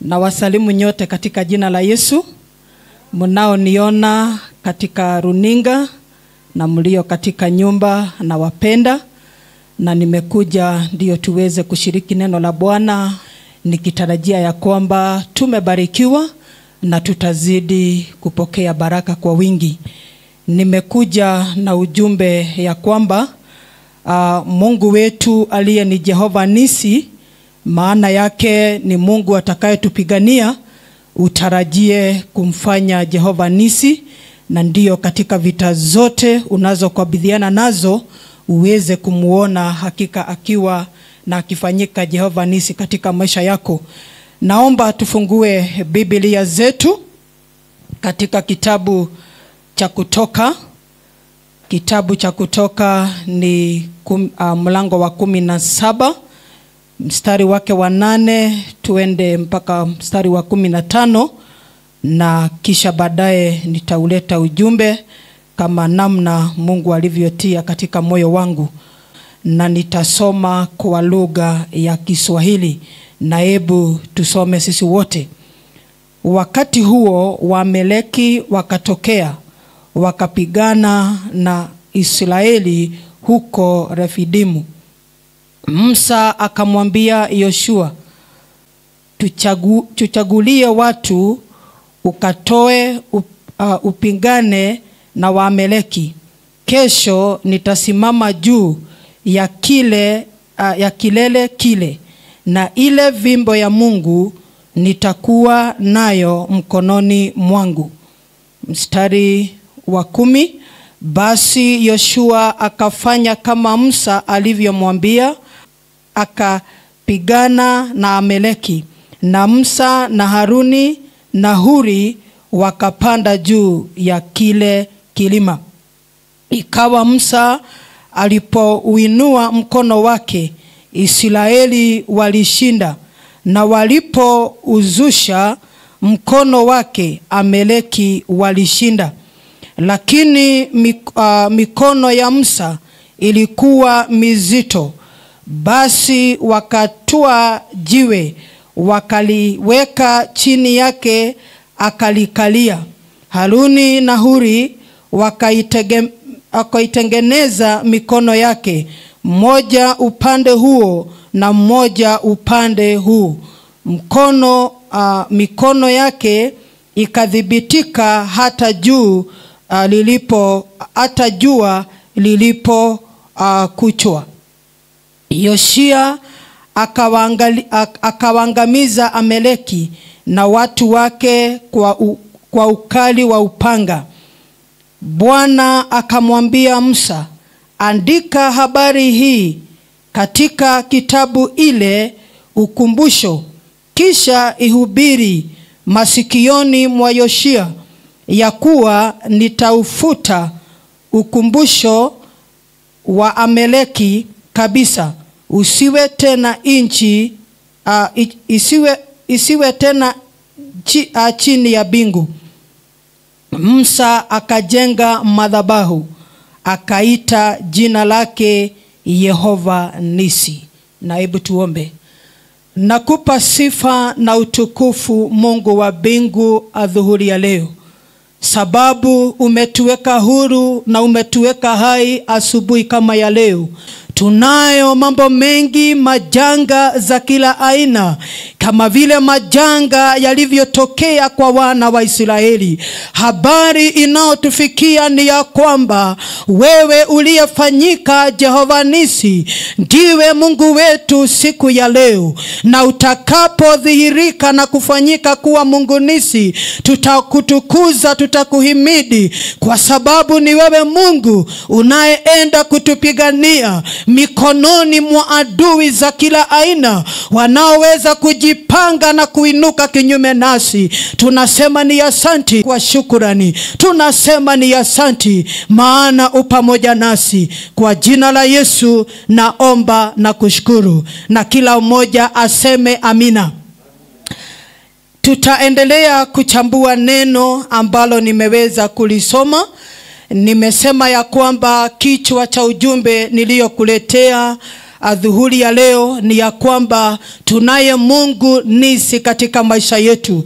na wasalimu nyote katika jina la Yesu, mnaoniona katika runinga na mlio katika nyumba na wapenda, na nimekuja ndio tuweze kushiriki neno la Bwana nikitarajia ya kwamba tumebarikiwa na tutazidi kupokea baraka kwa wingi. Nimekuja na ujumbe ya kwamba uh, Mungu wetu aliye ni Jehova Nisi, maana yake ni Mungu atakayetupigania. Utarajie kumfanya Jehova Nisi, na ndiyo katika vita zote unazokabiliana nazo uweze kumuona hakika akiwa na akifanyika Jehova Nisi katika maisha yako. Naomba tufungue Biblia zetu katika kitabu cha Kutoka. Kitabu cha Kutoka ni kum, uh, mlango wa kumi na saba mstari wake wa nane tuende mpaka mstari wa kumi na tano na kisha baadaye nitauleta ujumbe kama namna Mungu alivyotia katika moyo wangu, na nitasoma kwa lugha ya Kiswahili na hebu tusome sisi wote. Wakati huo Waameleki wakatokea wakapigana na Israeli huko Refidimu. Musa akamwambia Yoshua, tuchagu, tuchagulie watu ukatoe up, uh, upingane na Waameleki. Kesho nitasimama juu ya kile uh, ya kilele kile na ile vimbo ya Mungu nitakuwa nayo mkononi mwangu. Mstari wa kumi. Basi Yoshua akafanya kama Musa alivyomwambia, akapigana na Ameleki, na Musa na Haruni na Huri wakapanda juu ya kile kilima. Ikawa Musa alipouinua mkono wake, Israeli walishinda, na walipouzusha mkono wake, Ameleki walishinda. Lakini mik, uh, mikono ya Musa ilikuwa mizito, basi wakatua jiwe wakaliweka chini yake, akalikalia. Haruni na Huri wakaitege, wakaitengeneza mikono yake, mmoja upande huo na mmoja upande huu. Mkono uh, mikono yake ikadhibitika hata juu uh, lilipo hata jua lilipo uh, kuchwa. Yoshia akawaangamiza Ameleki na watu wake kwa, u, kwa ukali wa upanga. Bwana akamwambia Musa, andika habari hii katika kitabu ile ukumbusho, kisha ihubiri masikioni mwa Yoshia ya kuwa nitaufuta ukumbusho wa Ameleki kabisa, usiwe tena nchi uh, isiwe, isiwe tena chi, uh, chini ya bingu. Musa akajenga madhabahu akaita jina lake Yehova Nisi. Na hebu tuombe. Nakupa sifa na utukufu Mungu wa mbingu adhuhuri ya leo, sababu umetuweka huru na umetuweka hai asubuhi kama ya leo. Tunayo mambo mengi, majanga za kila aina, kama vile majanga yalivyotokea kwa wana wa Israeli. Habari inayotufikia ni ya kwamba wewe uliyefanyika Jehova Nisi ndiwe Mungu wetu siku ya leo, na utakapodhihirika na kufanyika kuwa Mungu Nisi, tutakutukuza, tutakuhimidi, kwa sababu ni wewe Mungu unayeenda kutupigania mikononi mwa adui za kila aina wanaoweza kujipanga na kuinuka kinyume nasi. Tunasema ni asanti kwa shukurani, tunasema ni asanti maana u pamoja nasi. Kwa jina la Yesu naomba na kushukuru, na kila mmoja aseme amina. Tutaendelea kuchambua neno ambalo nimeweza kulisoma nimesema ya kwamba kichwa cha ujumbe niliyokuletea adhuhuri ya leo ni ya kwamba tunaye mungu nisi katika maisha yetu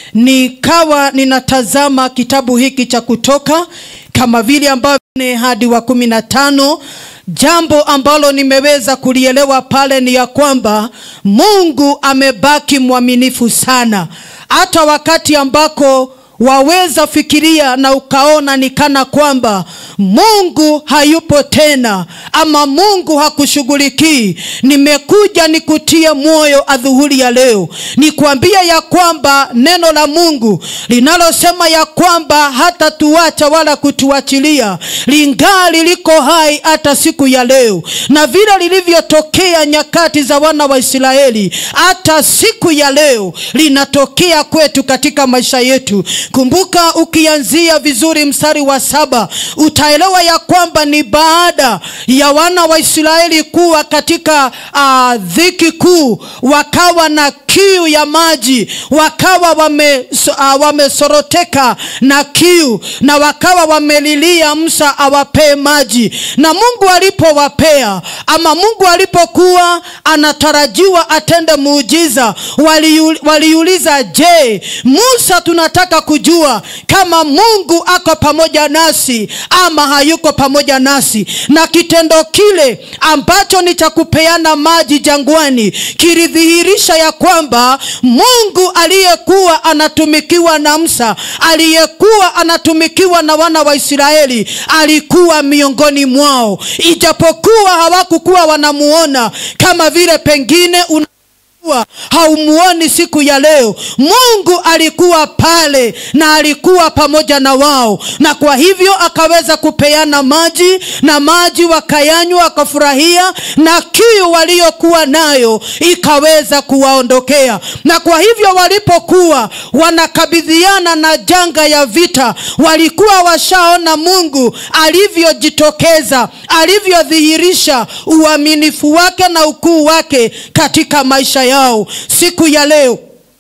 nikawa ninatazama kitabu hiki cha kutoka kama vile ambavyo ni hadi wa kumi na tano jambo ambalo nimeweza kulielewa pale ni ya kwamba mungu amebaki mwaminifu sana hata wakati ambako waweza fikiria na ukaona ni kana kwamba mungu hayupo tena ama mungu hakushughulikii nimekuja nikutie moyo adhuhuri ya leo nikwambia ya kwamba neno la mungu linalosema ya kwamba hata tuacha wala kutuachilia lingali liko hai hata siku ya leo na vile lilivyotokea nyakati za wana wa israeli hata siku ya leo linatokea kwetu katika maisha yetu kumbuka ukianzia vizuri mstari wa saba utaelewa ya kwamba ni baada ya wana wa israeli kuwa katika uh, dhiki kuu wakawa na kiu ya maji wakawa wame, uh, wamesoroteka na kiu na wakawa wamelilia msa awapee maji na mungu alipowapea ama mungu alipokuwa anatarajiwa atende muujiza waliu, waliuliza je musa tunataka kujua kama mungu ako pamoja nasi ama hayuko pamoja nasi na kitendo kile ambacho ni cha kupeana maji jangwani kilidhihirisha ya kwamba mungu aliyekuwa anatumikiwa na msa aliyekuwa anatumikiwa na wana wa israeli alikuwa miongoni mwao ijapokuwa hawakukuwa wanamuona kama vile pengine una kuwa haumuoni siku ya leo mungu alikuwa pale na alikuwa pamoja na wao na kwa hivyo akaweza kupeana maji na maji wakayanywa wakafurahia na kiu waliokuwa nayo ikaweza kuwaondokea na kwa hivyo walipokuwa wanakabidhiana na janga ya vita walikuwa washaona mungu alivyojitokeza alivyodhihirisha uaminifu wake na ukuu wake katika maisha yao siku ya leo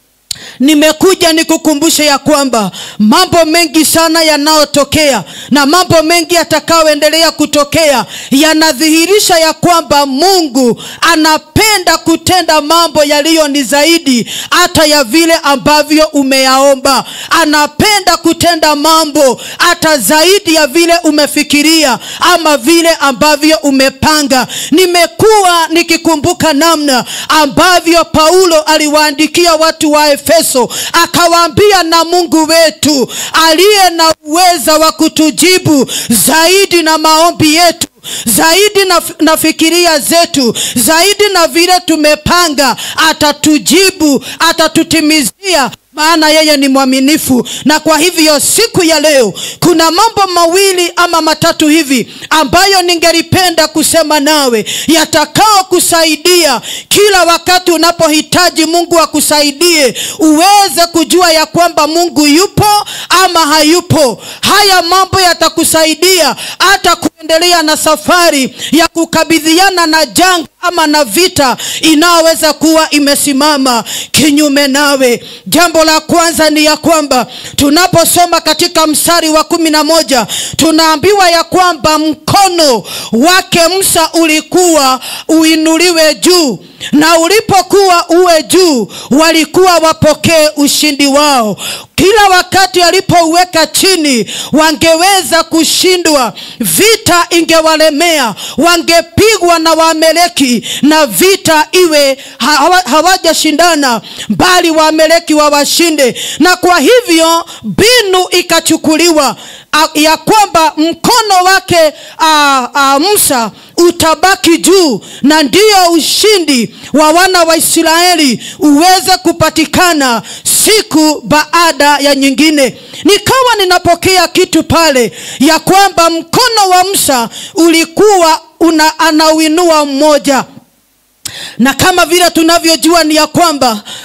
nimekuja nikukumbushe ya kwamba mambo mengi sana yanayotokea na mambo mengi yatakayoendelea kutokea yanadhihirisha ya kwamba mungu anapenda kutenda mambo yaliyo ni zaidi hata ya vile ambavyo umeyaomba anapenda kutenda mambo hata zaidi ya vile umefikiria ama vile ambavyo umepanga nimekuwa nikikumbuka namna ambavyo paulo aliwaandikia watu wa efeso akawaambia na mungu wetu aliye na uweza wa kutujibu zaidi na maombi yetu zaidi na, na fikiria zetu zaidi na vile tumepanga atatujibu atatutimizia maana yeye ni mwaminifu na kwa hivyo siku ya leo kuna mambo mawili ama matatu hivi ambayo ningelipenda kusema nawe yatakao kusaidia kila wakati unapohitaji mungu akusaidie uweze kujua ya kwamba mungu yupo ama hayupo haya mambo yatakusaidia hata kuendelea na safari ya kukabidhiana na janga ama na vita inayoweza kuwa imesimama kinyume nawe jambo la kwanza ni ya kwamba tunaposoma katika mstari wa kumi na moja tunaambiwa ya kwamba mkono wake msa ulikuwa uinuliwe juu na ulipokuwa uwe juu walikuwa wapokee ushindi wao kila wakati alipouweka chini wangeweza kushindwa vita ingewalemea wangepigwa na waameleki na vita iwe hawajashindana bali waameleki wawashinde na kwa hivyo mbinu ikachukuliwa ya kwamba mkono wake a, a, musa utabaki juu na ndiyo ushindi wa wana wa israeli uweze kupatikana siku baada ya nyingine nikawa ninapokea kitu pale ya kwamba mkono wa musa ulikuwa una anauinua mmoja na kama vile tunavyojua ni ya kwamba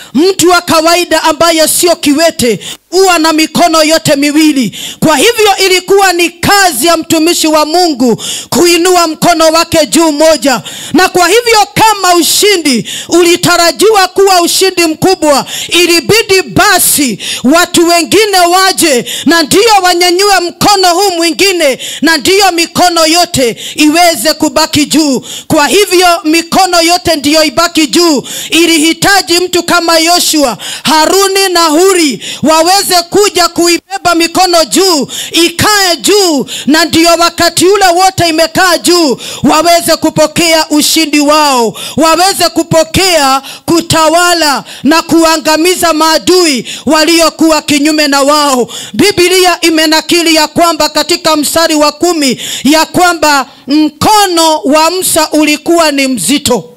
mtu wa kawaida ambaye sio kiwete huwa na mikono yote miwili kwa hivyo ilikuwa ni kazi ya mtumishi wa mungu kuinua mkono wake juu moja na kwa hivyo kama ushindi ulitarajiwa kuwa ushindi mkubwa ilibidi basi watu wengine waje na ndiyo wanyanyue mkono huu mwingine na ndiyo mikono yote iweze kubaki juu kwa hivyo mikono yote ndiyo ibaki juu ilihitaji mtu kama yoshua haruni na huri waweze kuja kuibeba mikono juu ikae juu na ndiyo wakati ule wote imekaa juu waweze kupokea ushindi wao waweze kupokea kutawala na kuangamiza maadui waliokuwa kinyume na wao bibilia imenakili ya kwamba katika mstari wa kumi ya kwamba mkono wa msa ulikuwa ni mzito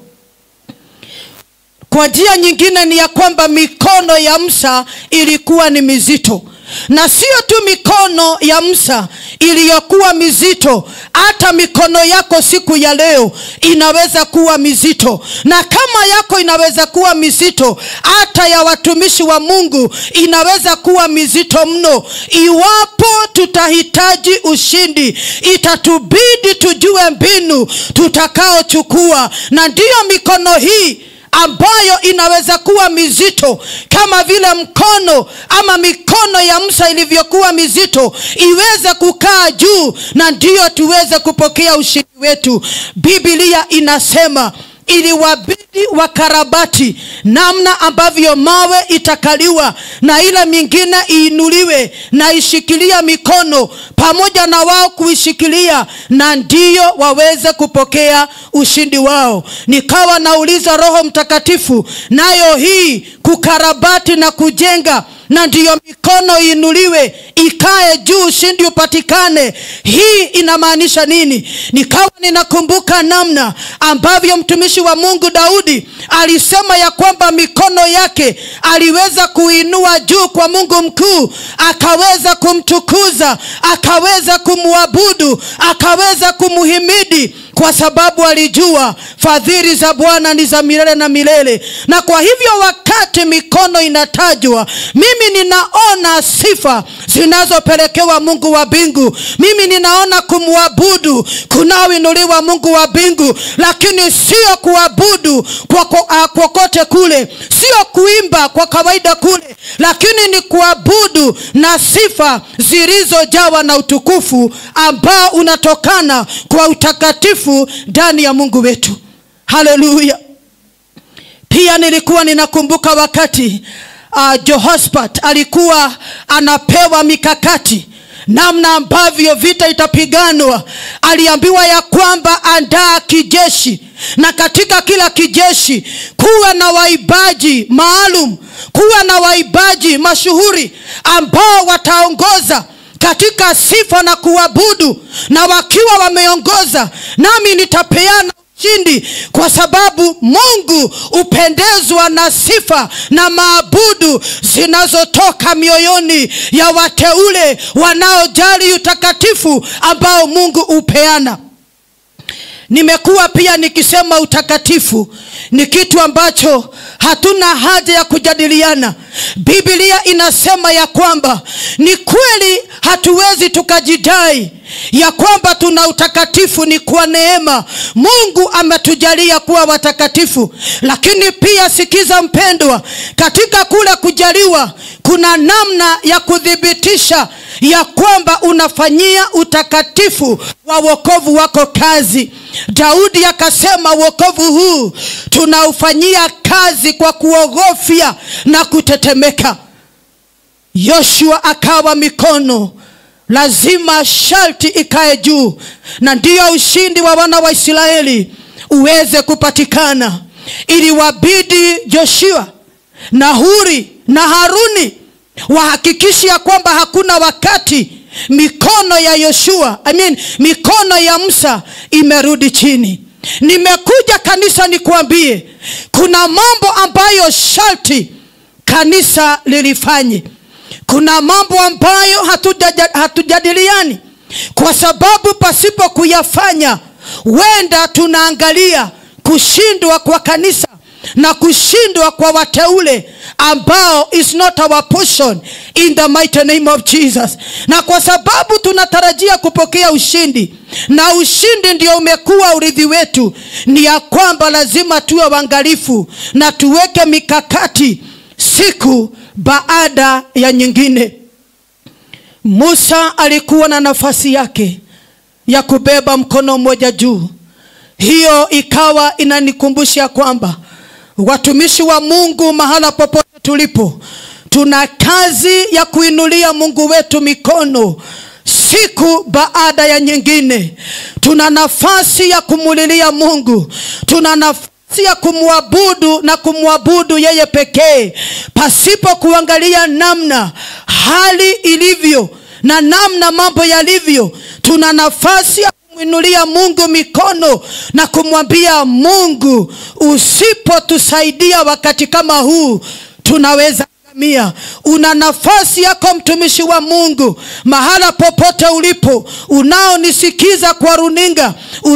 kwa njia nyingine ni ya kwamba mikono ya msa ilikuwa ni mizito na sio tu mikono ya msa iliyokuwa mizito hata mikono yako siku ya leo inaweza kuwa mizito na kama yako inaweza kuwa mizito hata ya watumishi wa mungu inaweza kuwa mizito mno iwapo tutahitaji ushindi itatubidi tujue mbinu tutakaochukua na ndiyo mikono hii ambayo inaweza kuwa mizito kama vile mkono ama mikono ya msa ilivyokuwa mizito iweze kukaa juu na ndiyo tuweze kupokea ushindi wetu bibilia inasema iliwabidi wakarabati namna ambavyo mawe itakaliwa na ile mingine iinuliwe na ishikilia mikono pamoja na wao kuishikilia na ndiyo waweze kupokea ushindi wao nikawa nauliza roho mtakatifu nayo hii kukarabati na kujenga na ndiyo mikono iinuliwe ikae juu ushindi upatikane hii inamaanisha nini nikawa ninakumbuka namna ambavyo mtumishi wa mungu daudi alisema ya kwamba mikono yake aliweza kuinua juu kwa mungu mkuu akaweza kumtukuza akaweza kumwabudu akaweza kumhimidi kwa sababu alijua fadhili za bwana ni za milele na milele na kwa hivyo wakati mikono inatajwa mimi ninaona sifa zinazopelekewa mungu wa mbingu mimi ninaona kumwabudu kunaoinuliwa mungu wa mbingu lakini sio kuabudu kwa kokote kule sio kuimba kwa kawaida kule lakini ni kuabudu na sifa zilizojawa na utukufu ambao unatokana kwa utakatifu ndani ya mungu wetu haleluya pia nilikuwa ninakumbuka wakati uh, jehosphat alikuwa anapewa mikakati namna ambavyo vita itapiganwa aliambiwa ya kwamba andaa kijeshi na katika kila kijeshi kuwa na waibaji maalum kuwa na waibaji mashuhuri ambao wataongoza katika sifa na kuabudu na wakiwa wameongoza nami nitapeana ushindi kwa sababu mungu hupendezwa na sifa na maabudu zinazotoka mioyoni ya wateule wanaojali utakatifu ambao mungu hupeana nimekuwa pia nikisema utakatifu ni kitu ambacho hatuna haja ya kujadiliana biblia inasema ya kwamba ni kweli hatuwezi tukajidai ya kwamba tuna utakatifu ni kwa neema mungu ametujalia kuwa watakatifu lakini pia sikiza mpendwa katika kule kujaliwa kuna namna ya kuthibitisha ya kwamba unafanyia utakatifu wa wokovu wako kazi daudi akasema wokovu huu tunaufanyia kazi kwa kuogofya na kutetemeka yoshua akawa mikono lazima sharti ikae juu na ndiyo ushindi wa wana wa israeli uweze kupatikana ili wabidi joshua na huri na haruni wahakikishe ya kwamba hakuna wakati mikono ya yoshua I mean, mikono ya musa imerudi chini nimekuja kanisa nikuambie kuna mambo ambayo sharti kanisa lilifanye kuna mambo ambayo hatujadiliani kwa sababu pasipo kuyafanya wenda tunaangalia kushindwa kwa kanisa na kushindwa kwa wateule ambao is not our portion in the mighty name of jesus na kwa sababu tunatarajia kupokea ushindi na ushindi ndio umekuwa urithi wetu ni ya kwamba lazima tuwe waangalifu na tuweke mikakati siku baada ya nyingine musa alikuwa na nafasi yake ya kubeba mkono mmoja juu hiyo ikawa inanikumbusha kwamba watumishi wa mungu mahala popote tulipo tuna kazi ya kuinulia mungu wetu mikono siku baada ya nyingine tuna nafasi ya kumulilia mungu tuna nafasi ya kumwabudu na kumwabudu yeye pekee pasipo kuangalia namna hali ilivyo na namna mambo yalivyo tuna nafasi ya kumwinulia mungu mikono na kumwambia mungu usipotusaidia wakati kama huu tunaweza mia una nafasi yako mtumishi wa mungu mahala popote ulipo unaonisikiza kwa runinga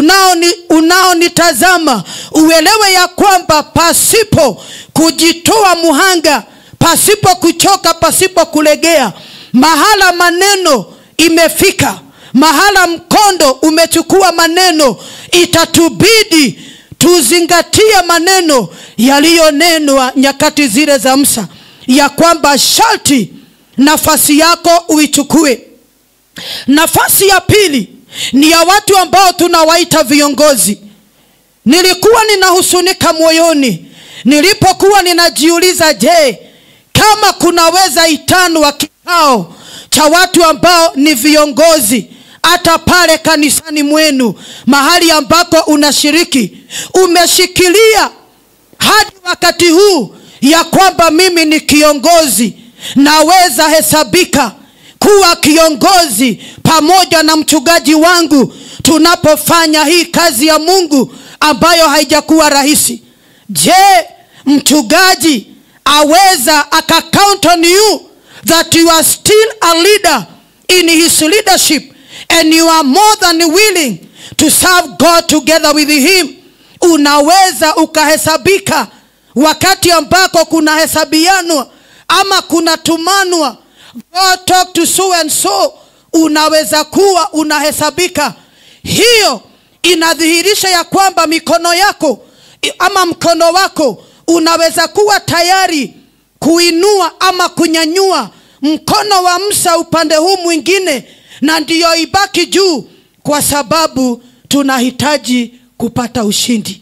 unaonitazama unao uelewe ya kwamba pasipo kujitoa muhanga pasipo kuchoka pasipo kulegea mahala maneno imefika mahala mkondo umechukua maneno itatubidi tuzingatie maneno yaliyonenwa nyakati zile za msa ya kwamba sharti nafasi yako uichukue nafasi ya pili ni ya watu ambao tunawaita viongozi nilikuwa ninahusunika moyoni nilipokuwa ninajiuliza je kama kunaweza itanwa kikao cha watu ambao ni viongozi hata pale kanisani mwenu mahali ambako unashiriki umeshikilia hadi wakati huu ya kwamba mimi ni kiongozi naweza hesabika kuwa kiongozi pamoja na mchungaji wangu tunapofanya hii kazi ya mungu ambayo haijakuwa rahisi je mchungaji aweza akacount on you that you are still a leader in his leadership and you are more than willing to serve god together with him unaweza ukahesabika wakati ambako kunahesabianwa ama kunatumanwa God talk to so and so unaweza kuwa unahesabika hiyo inadhihirisha ya kwamba mikono yako ama mkono wako unaweza kuwa tayari kuinua ama kunyanyua mkono wa msa upande huu mwingine na ndiyo ibaki juu kwa sababu tunahitaji kupata ushindi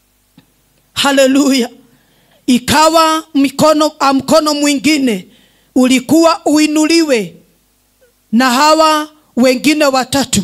haleluya ikawa mikono, mkono mwingine ulikuwa uinuliwe na hawa wengine watatu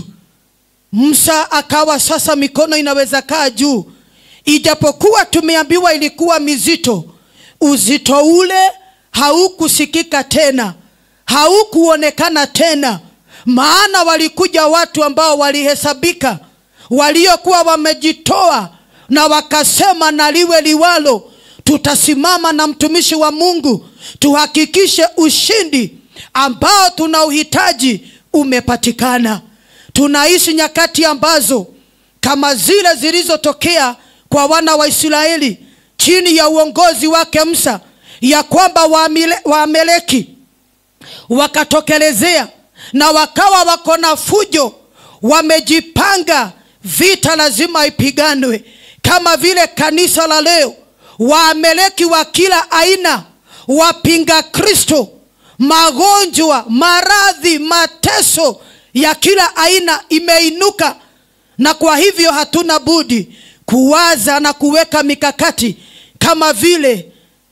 msa akawa sasa mikono inaweza kaa juu ijapokuwa tumeambiwa ilikuwa mizito uzito ule haukusikika tena haukuonekana tena maana walikuja watu ambao walihesabika waliokuwa wamejitoa na wakasema na liwe liwalo tutasimama na mtumishi wa mungu tuhakikishe ushindi ambao tuna uhitaji umepatikana tunaishi nyakati ambazo kama zile zilizotokea kwa wana wa israeli chini ya uongozi wake msa ya kwamba waameleki wakatokelezea na wakawa wako na fujo wamejipanga vita lazima ipiganwe kama vile kanisa la leo waameleki wa kila aina wapinga kristo magonjwa maradhi mateso ya kila aina imeinuka na kwa hivyo hatuna budi kuwaza na kuweka mikakati kama vile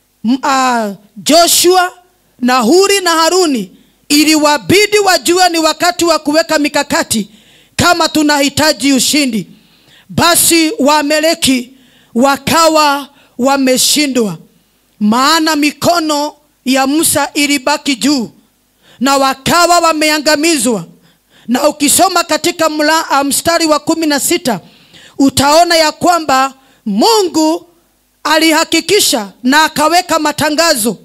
uh, joshua na huri na haruni iliwabidi wajue ni wakati wa kuweka mikakati kama tunahitaji ushindi basi waameleki wakawa wameshindwa maana mikono ya musa ilibaki juu na wakawa wameangamizwa na ukisoma katika mla, mstari wa kumi na sita utaona ya kwamba mungu alihakikisha na akaweka matangazo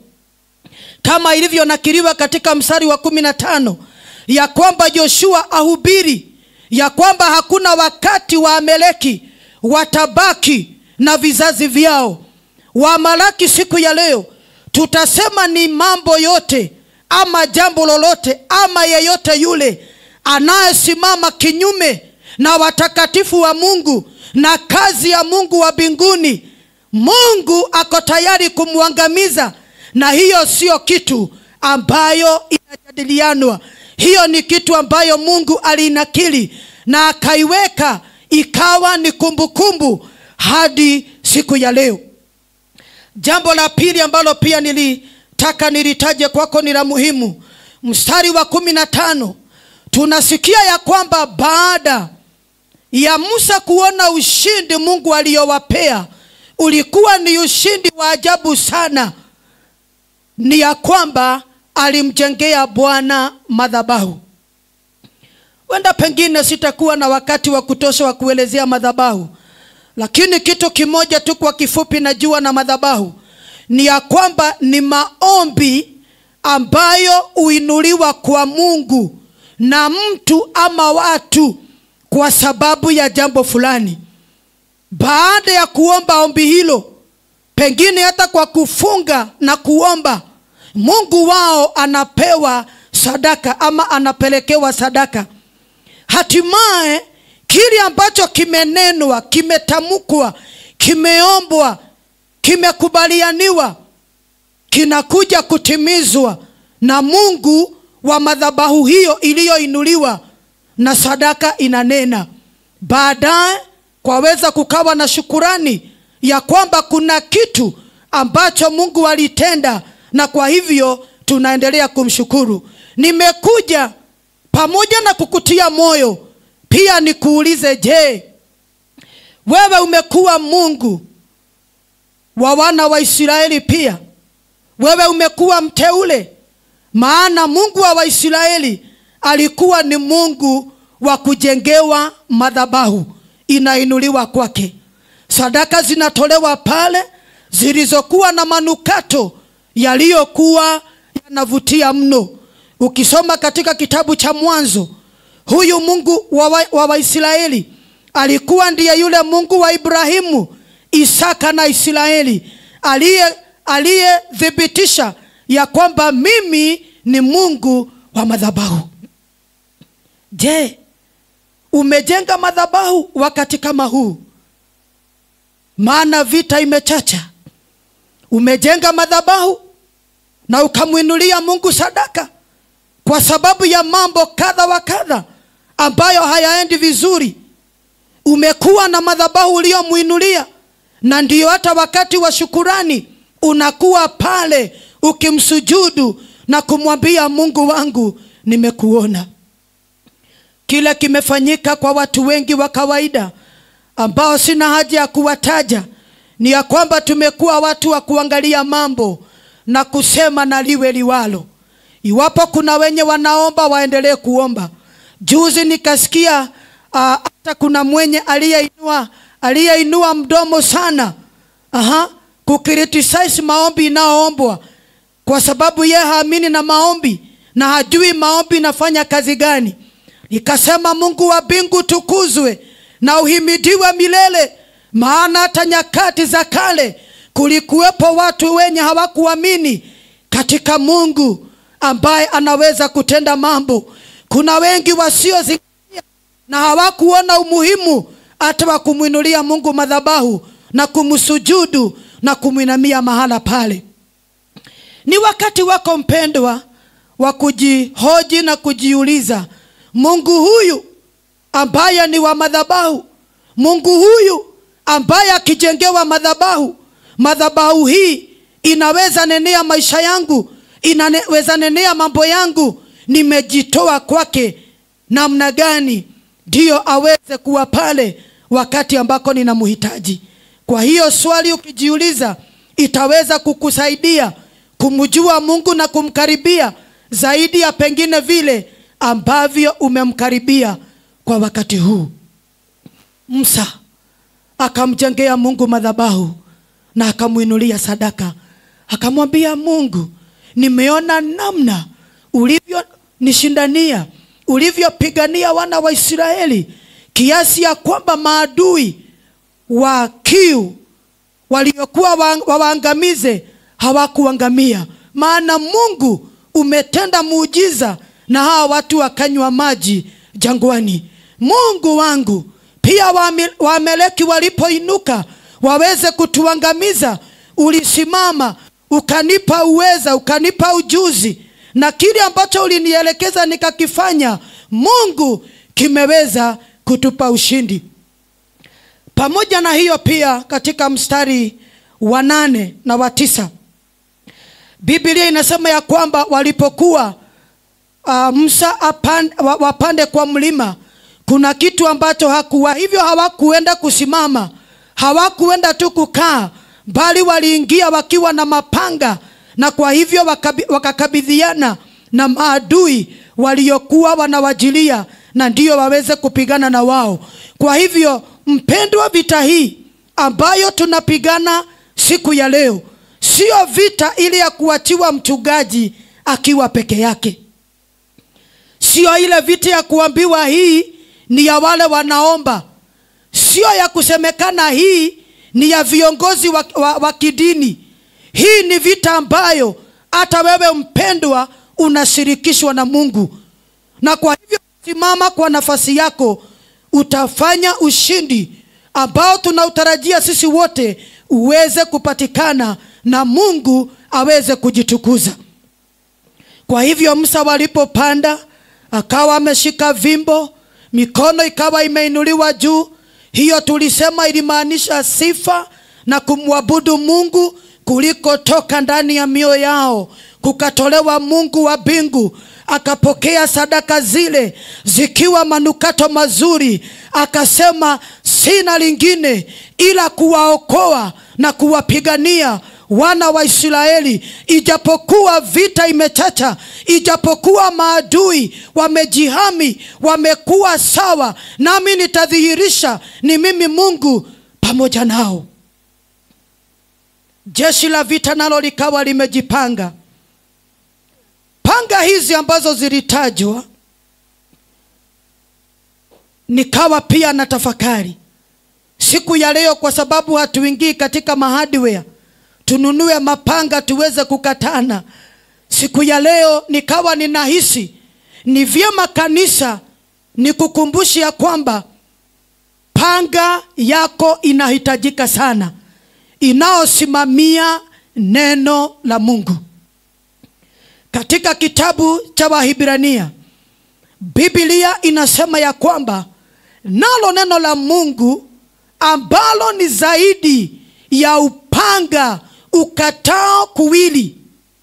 kama ilivyonakiliwa katika mstari wa kumi na tano ya kwamba joshua ahubiri ya kwamba hakuna wakati wa ameleki watabaki na vizazi vyao wa Malaki siku ya leo tutasema ni mambo yote ama jambo lolote ama yeyote yule anayesimama kinyume na watakatifu wa Mungu na kazi ya Mungu wa mbinguni, Mungu ako tayari kumwangamiza, na hiyo sio kitu ambayo inajadilianwa. Hiyo ni kitu ambayo Mungu alinakili na akaiweka ikawa ni kumbukumbu kumbu hadi siku ya leo. Jambo la pili ambalo pia nilitaka nilitaje kwako ni la muhimu, mstari wa kumi na tano tunasikia ya kwamba baada ya Musa kuona ushindi Mungu aliyowapea ulikuwa ni ushindi wa ajabu sana, ni ya kwamba alimjengea Bwana madhabahu. Wenda pengine sitakuwa na wakati wa kutosha wa kuelezea madhabahu, lakini kitu kimoja tu kwa kifupi najua na madhabahu ni ya kwamba ni maombi ambayo huinuliwa kwa Mungu na mtu ama watu kwa sababu ya jambo fulani. Baada ya kuomba ombi hilo, pengine hata kwa kufunga na kuomba, Mungu wao anapewa sadaka ama anapelekewa sadaka. Hatimaye kile ambacho kimenenwa, kimetamkwa, kimeombwa, kimekubalianiwa kinakuja kutimizwa na Mungu wa madhabahu hiyo iliyoinuliwa na sadaka inanena. Baadaye kwaweza kukawa na shukurani ya kwamba kuna kitu ambacho Mungu alitenda, na kwa hivyo tunaendelea kumshukuru. Nimekuja pamoja na kukutia moyo pia nikuulize, je, wewe umekuwa Mungu wa wana wa Israeli? Pia wewe umekuwa mteule? Maana Mungu wa Waisraeli alikuwa ni Mungu wa kujengewa madhabahu, inainuliwa kwake, sadaka zinatolewa pale zilizokuwa na manukato yaliyokuwa yanavutia mno. Ukisoma katika kitabu cha Mwanzo, huyu Mungu wa Waisraeli wa alikuwa ndiye yule Mungu wa Ibrahimu, Isaka na Israeli, aliye aliyethibitisha ya kwamba mimi ni Mungu wa madhabahu. Je, umejenga madhabahu wakati kama huu? Maana vita imechacha. Umejenga madhabahu na ukamwinulia Mungu sadaka kwa sababu ya mambo kadha wa kadha ambayo hayaendi vizuri. Umekuwa na madhabahu uliyomwinulia, na ndiyo hata wakati wa shukurani unakuwa pale ukimsujudu na kumwambia Mungu wangu, nimekuona. Kile kimefanyika kwa watu wengi wa kawaida ambao sina haja ya kuwataja, ni ya kwamba tumekuwa watu wa kuangalia mambo na kusema na liwe liwalo. Iwapo kuna wenye wanaomba waendelee kuomba. Juzi nikasikia hata uh, kuna mwenye aliyeinua aliyeinua mdomo sana aha, kukritisize maombi inayoombwa kwa sababu ye haamini na maombi na hajui maombi inafanya kazi gani. Nikasema Mungu wa mbingu tukuzwe na uhimidiwe milele, maana hata nyakati za kale kulikuwepo watu wenye hawakuamini katika Mungu ambaye anaweza kutenda mambo. Kuna wengi wasiozingatia na hawakuona umuhimu hata wa kumwinulia Mungu madhabahu na kumsujudu na kumwinamia mahala pale. Ni wakati wako mpendwa wa kujihoji na kujiuliza, Mungu huyu ambaye ni wa madhabahu, Mungu huyu ambaye akijengewa madhabahu, madhabahu hii inaweza nenea maisha yangu, inaweza nenea mambo yangu, nimejitoa kwake namna gani ndiyo aweze kuwa pale wakati ambako ninamhitaji. Kwa hiyo swali ukijiuliza, itaweza kukusaidia kumjua Mungu na kumkaribia zaidi ya pengine vile ambavyo umemkaribia kwa wakati huu. Musa akamjengea Mungu madhabahu na akamwinulia sadaka, akamwambia Mungu, nimeona namna ulivyonishindania, ulivyopigania wana wa Israeli, kiasi ya kwamba maadui wa kiu waliokuwa wa- wawaangamize hawakuangamia maana mungu umetenda muujiza na hawa watu wakanywa maji jangwani mungu wangu pia Waami- waameleki walipoinuka waweze kutuangamiza ulisimama ukanipa uweza ukanipa ujuzi na kile ambacho ulinielekeza nikakifanya mungu kimeweza kutupa ushindi pamoja na hiyo pia katika mstari wa nane na wa tisa biblia inasema ya kwamba walipokuwa uh, msa apan, wa- wapande kwa mlima kuna kitu ambacho hakuwa hivyo hawakuenda kusimama hawakuenda tu kukaa bali waliingia wakiwa na mapanga na kwa hivyo wakabi- wakakabidhiana na maadui waliokuwa wanawajilia na ndio waweze kupigana na wao kwa hivyo mpendwa vita hii ambayo tunapigana siku ya leo sio vita ili ya kuachiwa mchungaji akiwa peke yake sio ile vita ya kuambiwa hii ni ya wale wanaomba sio ya kusemekana hii ni ya viongozi wa, wa, wa kidini hii ni vita ambayo hata wewe mpendwa unashirikishwa na mungu na kwa hivyo simama kwa nafasi yako utafanya ushindi ambao tunautarajia sisi wote uweze kupatikana na mungu aweze kujitukuza kwa hivyo msa walipopanda akawa ameshika vimbo mikono ikawa imeinuliwa juu hiyo tulisema ilimaanisha sifa na kumwabudu mungu kulikotoka ndani ya mioyo yao kukatolewa mungu wa mbingu akapokea sadaka zile zikiwa manukato mazuri akasema sina lingine ila kuwaokoa na kuwapigania wana wa israeli ijapokuwa vita imechacha ijapokuwa maadui wamejihami wamekuwa sawa nami nitadhihirisha ni mimi mungu pamoja nao jeshi la vita nalo likawa limejipanga panga hizi ambazo zilitajwa nikawa pia na tafakari siku ya leo kwa sababu hatuingii katika mahadware tununue mapanga tuweze kukatana siku ya leo nikawa ninahisi ni vyema kanisa nikukumbushe ya kwamba panga yako inahitajika sana inayosimamia neno la mungu katika kitabu cha wahibrania biblia inasema ya kwamba nalo neno la mungu ambalo ni zaidi ya upanga ukatao kuwili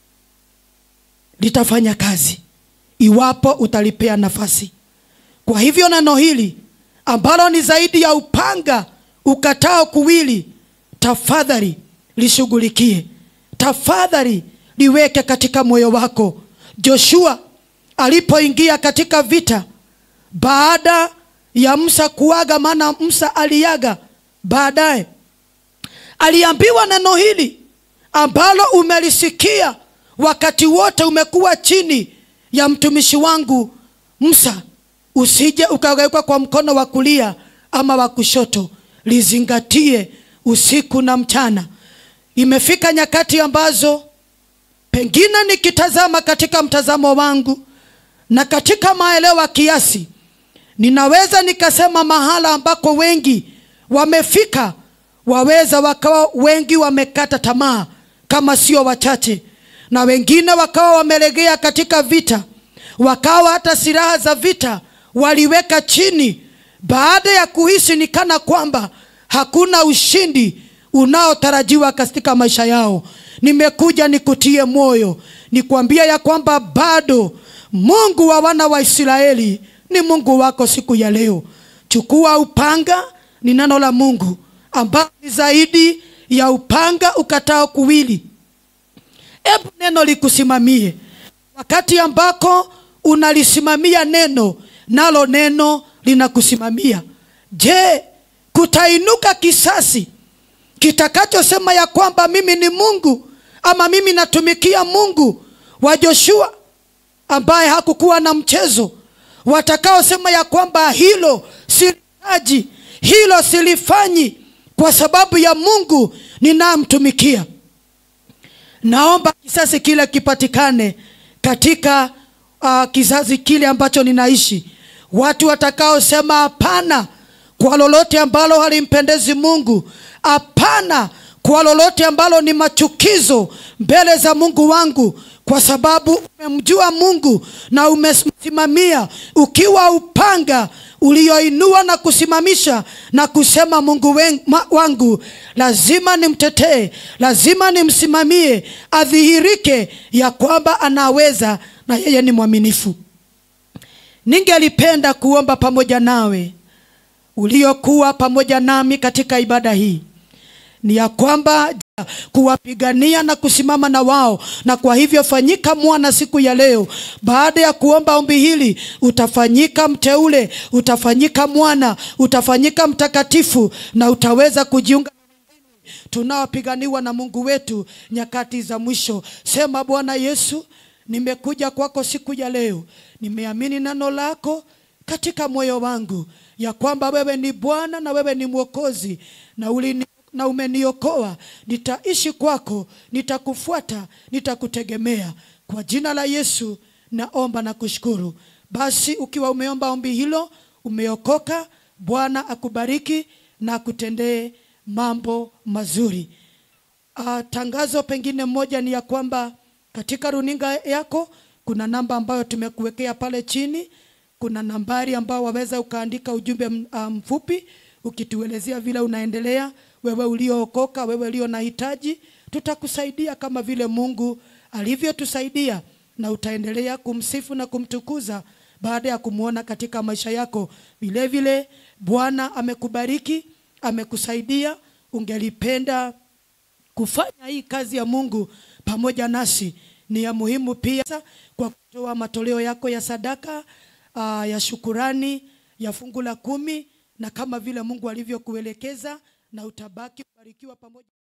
litafanya kazi iwapo utalipea nafasi kwa hivyo neno hili ambalo ni zaidi ya upanga ukatao kuwili tafadhali lishughulikie tafadhali liweke katika moyo wako joshua alipoingia katika vita baada ya msa kuaga maana msa aliaga baadaye aliambiwa neno hili ambalo umelisikia wakati wote umekuwa chini ya mtumishi wangu msa usije ukageuka kwa mkono wa kulia ama wa kushoto lizingatie usiku na mchana imefika nyakati ambazo pengine nikitazama katika mtazamo wangu na katika maelewa kiasi ninaweza nikasema mahala ambako wengi wamefika waweza wakawa wengi wamekata tamaa kama sio wachache na wengine wakawa wamelegea katika vita wakawa hata silaha za vita waliweka chini baada ya kuhisi ni kana kwamba hakuna ushindi unaotarajiwa katika maisha yao nimekuja nikutie moyo nikwambia ya kwamba bado mungu wa wana wa israeli ni mungu wako siku ya leo chukua upanga ni neno la mungu ambao ni zaidi ya upanga ukatao kuwili hebu neno likusimamie wakati ambako unalisimamia neno nalo neno linakusimamia je kutainuka kisasi kitakachosema ya kwamba mimi ni mungu ama mimi natumikia mungu wa joshua ambaye hakukuwa na mchezo watakaosema ya kwamba hilo silitaji hilo silifanyi kwa sababu ya mungu ninayemtumikia naomba kisasi kile kipatikane katika uh, kizazi kile ambacho ninaishi watu watakaosema hapana kwa lolote ambalo halimpendezi mungu hapana kwa lolote ambalo ni machukizo mbele za mungu wangu kwa sababu umemjua mungu na umesimamia ukiwa upanga ulioinua na kusimamisha na kusema mungu wen- ma- wangu lazima nimtetee lazima nimsimamie adhihirike ya kwamba anaweza na yeye ni mwaminifu ningelipenda kuomba pamoja nawe uliokuwa pamoja nami katika ibada hii ni ya kwamba kuwapigania na kusimama na wao na kwa hivyo fanyika mwana siku ya leo baada ya kuomba ombi hili utafanyika mteule utafanyika mwana utafanyika mtakatifu na utaweza kujiunga tunaopiganiwa na mungu wetu nyakati za mwisho sema bwana yesu nimekuja kwako siku ya leo nimeamini neno lako katika moyo wangu ya kwamba wewe ni bwana na wewe ni mwokozi na ulini na umeniokoa nitaishi kwako nitakufuata nitakutegemea kwa jina la yesu naomba na kushukuru basi ukiwa umeomba ombi hilo umeokoka bwana akubariki na akutendee mambo mazuri uh, tangazo pengine moja ni ya kwamba katika runinga yako kuna namba ambayo tumekuwekea pale chini kuna nambari ambayo waweza ukaandika ujumbe m- ah, mfupi ukituelezea vile unaendelea wewe uliookoka wewe ulio na hitaji tutakusaidia kama vile mungu alivyotusaidia na utaendelea kumsifu na kumtukuza baada ya kumwona katika maisha yako vile vile bwana amekubariki amekusaidia ungelipenda kufanya hii kazi ya mungu pamoja nasi ni ya muhimu pia kwa kutoa matoleo yako ya sadaka uh, ya shukurani ya fungu la kumi na kama vile mungu alivyokuelekeza na utabaki kubarikiwa pamoja